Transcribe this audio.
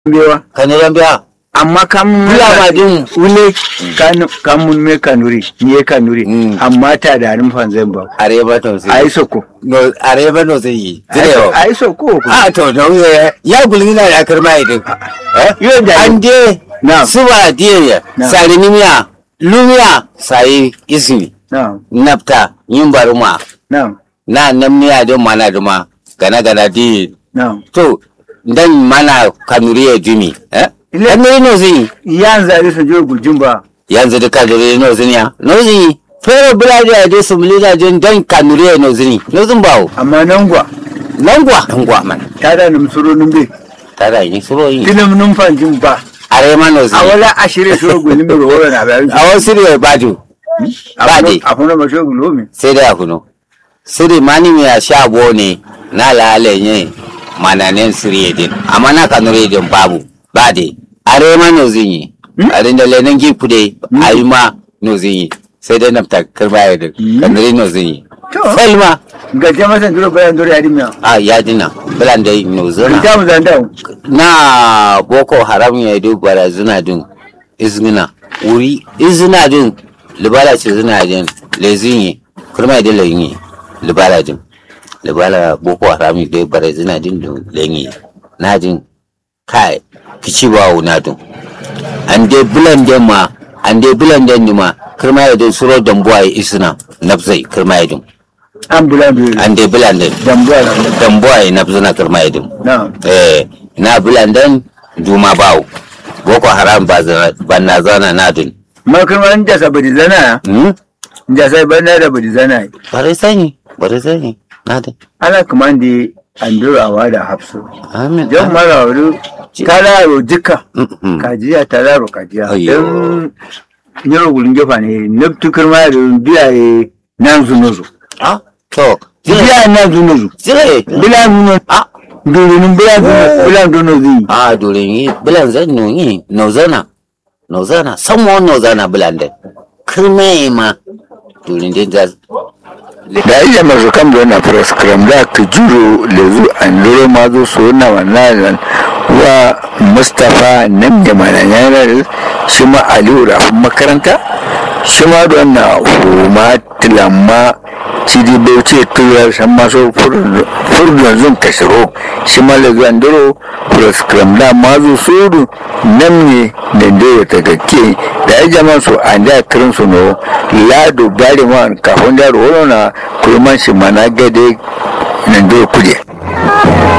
bewa kanuran biya amma kamun Bula ma din. ule kanu- kamun me kanuri ni ye kanuri Mm. amma ta da rin fanzan ba areba to ai sai soko no areba no sai yi dire ai soko a to no ye ya gulina da karma idin eh yo da an de na suba diye Na. sari nimiya lumiya sai ismi na nafta yin baruma na na namiya don mana duma gana gana di na to dan mana kanuri ya jumi eh Ile- kanuri no zai yan zari su je gujin ba yanzu da kanuri no zai ya no zai fere bulade ya de su mulida don dan kanuri ya no zai no zin bawo amma nan gwa nangwa nangwa man ta da num suro num be tada yin suro yi tinum num fanjin ba are ma no a zai wala ashire suro gulin be ro na ba a wasu ne baju ba de a kuma ma sho gulo mi sai da kuno siri mani mi ya sha bo ne na lale ne mananen siri din amma na kanure din babu ba de are ma no zin yi are da lenin gifu de ayi ma no zin yi sai dai nafta karba ya din kanure no zin yi To. selma ga jama san duro bayan duro ya dimya a ya dina bilan da no zona ta mu zanda na boko haram ya do barazana din izgina wuri izina din libala ce zina din lezinyi kurma da lenyi libala din libala boko haram ya do barazana din din lenyi na din kai kici ba na din an dai bulan den ma an dai bulan den ni ma kurma ya do suro dambuwa ya isina nafzai kurma ya din an bulan be an dai bulan den dambuwa dambuwa ya nafzana kurma ya din na eh na bilandan duma bawo boko haram ba zana- ba na zana na dun makar an jasa badi zana hmm jasa bana da badi zana bare sani bare sani na dun ana kaman da an duro awa da hafsu amin jan mara wuri kalaro jika Mhm. kajiya talaro kajiya Ayyo. don yaro gulun gefa ne na tukar ma da biyaye nan zunuzu ah to jire biyaye nan zunuzu jire bilan zunuzu ah durunin bilan zunuzu bilan zunuzu ah dole yi bilan zan no yi no zana no zana samo no zana bilandan kirme ma dole din da da iya masu kan da na proskram da ka juro lezu an lura ma zo so na wannan wa mustapha nan da mana yanar shi ma aliyu rafin makaranta shi ma don na huma tilamma cidi bauchi turar san maso furdun zun kashiro shi ma lezu an duro proskram da ma zo sodu nan ne da ndoro ta gakke da ya jama su an da kirin su no lado bari ma kafin da ruwa na kurman shi mana gade nan doro kuje